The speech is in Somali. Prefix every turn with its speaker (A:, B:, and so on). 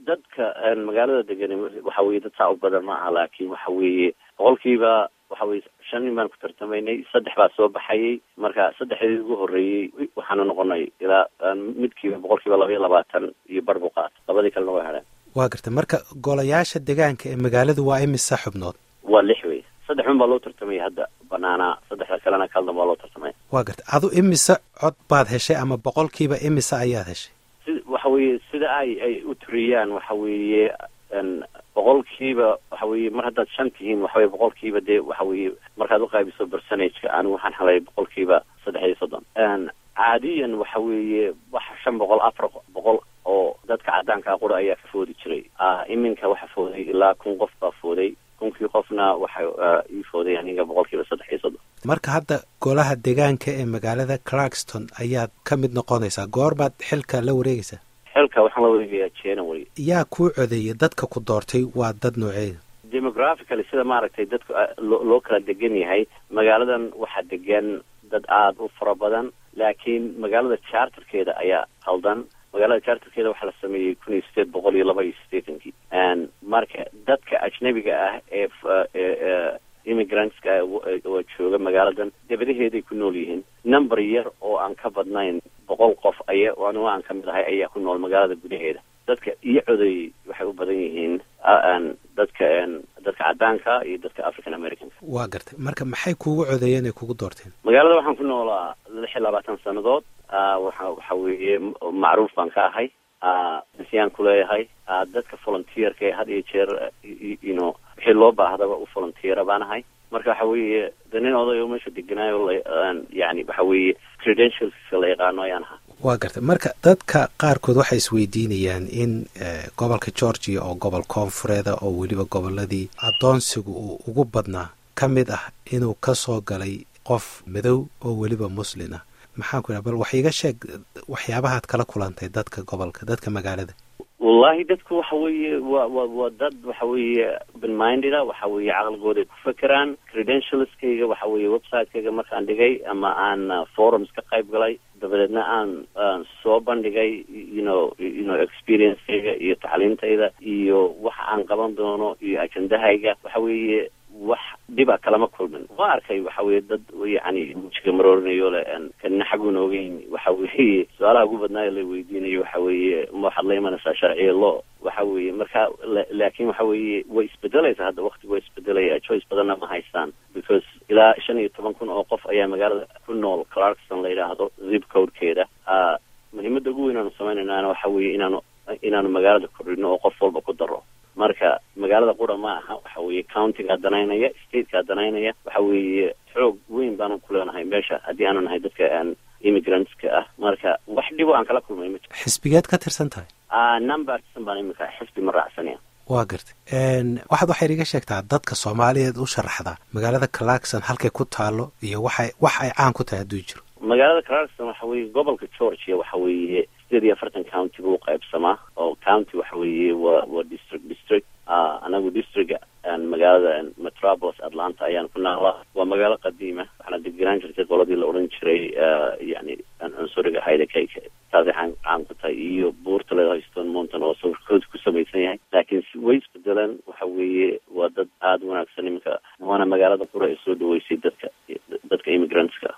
A: dadka magaalada degan waxa weye dad saa u badan ma aha laakiin waxa weeye boqolkiiba waxa weye shan nin baan ku tartamaynay saddex baa soo baxayay marka saddexdii ugu horreeyey waxaanu noqonay ilaa midkiiba boqolkiiba laba iyo labaatan iyo bar buu qaata labadii kalena way hadheen
B: waa gartay marka golayaasha degaanka ee magaaladu waa imise xubnood
A: waa lix wey saddex un baa loo tartamaya hadda banaanaa saddexda kalena kaldan baa loo tartamaya
B: waa gartay adu imise cod baad heshay ama boqolkiiba imise ayaad heshay
A: si waxa weeye sida ay ay u turiyaan waxa weeye boqolkiiba waxa weye mar haddaad shan tihiin waxaweye boqolkiiba dee waxa weye markaad uqaybiso percenageka anigu waxaan helay boqolkiiba saddex iyo soddon caadiyan waxa weeye wax shan boqol afar boqol oo dadka caddaankaa qura ayaa ka foodi jiray iminka waxa fooday ilaa kun qof baa fooday kunkii qofna waxa ii fooday aniga boqolkiiba saddex iyo soddon
B: marka hadda golaha degaanka ee magaalada clarkston ayaad ka mid noqonaysaa goorbaad xilka la wareegaysaa
A: xilka waxaan la wareegayaa january
B: yaa kuu codeeyay dadka ku doortay waa dad nooceeda
A: demographically sida maaragtay dadku loo kala degan yahay magaaladan waxaa degan dad aada u fara badan laakiin magaalada charterkeeda ayaa qaldan magaalada charterkeeda waxaa la sameeyey kun iyo sideed boqol iyo laba iyo siddeetankii marka dadka ajnabiga ah ee immigrantska oo jooga magaaladan dabadaheeday ku nool yihiin number yar oo aan ka badnayn boqol qof aya anigo aan ka mid ahay ayaa ku nool magaalada gudaheeda dadka iyo codeeyey waxay u badan yihiin dadka dadka caddaanka iyo dadka african americanka
B: waa gartay marka maxay kuugu codeeyeen ay kugu doorteen
A: magaalada waxaan ku noolaa lix iyo labaatan sannadood waxa waxa weeye macruuf baan ka ahay siyaan ku leeyahay dadka volunteerka ee had iyo jeer ino wixii loo baahdaba u volunteera baan ahay marka waxa weeye de nin oday oo meesha deganaayo yani waxa weeye credentialska la yaqaano ayaan ahaa
B: waa gartay marka dadka qaarkood waxay isweydiinayaan in gobolka georgia oo gobol koonfureeda oo weliba goboladii addoonsigu uu ugu badnaa ka mid ah inuu ka soo galay qof madow oo weliba muslin ah maxaan ku idhaha bal wax iiga sheeg waxyaabahaad kala kulantay dadka gobolka dadka magaalada
A: wallahi dadku waxa weeye wa wa waa dad waxa weeye open-mindeda waxa weeye caqligooday ku fekeraan credentialskayga waxa weeye website-kayga markaan dhigay ama aan forums ka qayb galay dabadeedna aan soo bandhigay you know you know experience-kayga iyo tacliintayda iyo waxa aan qaban doono iyo ajendahayga waxa weeye wax dhiba kalama kulmin waa arkay waxa weye dad yani mujiga maroorinayo le kanina xaguuna ogeyn waxa weeye su-aalaha ugu badnaayo la weydiinayo waxa weeye ma waxaad la imanaysaa sharciya lo waxa weeye marka laakin waxa weeye way isbedelaysaa hadda waktigu waa isbedelaya choice badanna ma haystaan because ilaa shan iyo toban kun oo qof ayaa magaalada ku nool clarkson la yidhaahdo zip codekeeda muhiimada ugu weyn aanu sameynaynaana waxa weeye inaanu inaanu magaalada kordhino oo qof walba ku daro marka magaalada qura ma aha waxa weeye countigaa danaynaya statekaa danaynaya waxa weeye xoog weyn baanu ku leenahay meesha haddii aanu nahay dadka immigrantska ah marka wax dhibo aan kala kulmay ma jiro
B: xisbigeed ka tirsan tahay
A: numbersan baan imika xisbi ma raacsanaya
B: waa gartay waxaad waxayd iga sheegtaa dadka soomaaliyeed u sharaxdaa magaalada clarkson halkay ku taalo iyo waxay wax ay caan ku tahay hadduu jiro
A: magaalada clarkson waxa weeye gobolka georgia waxa weeye sideed iyo afartan county buu qaybsamaa oo county waxa weeye waa waa district district anagu districtga magaalada metropolis atlanta ayaan ku naalaa waa magaalo qadiima waxaana degenaan jirtay qoladii la odhan jiray yani cunsuriga hayda kayka taasay caan caan ku tahay iyo buurta leedahay stone mountain oo sawirkooda ku samaysan yahay laakiin way isbedeleen waxa weeye waa dad aada wanaagsan iminka waana magaalada qura ee soo dhaweysay dadka dadka immigrantska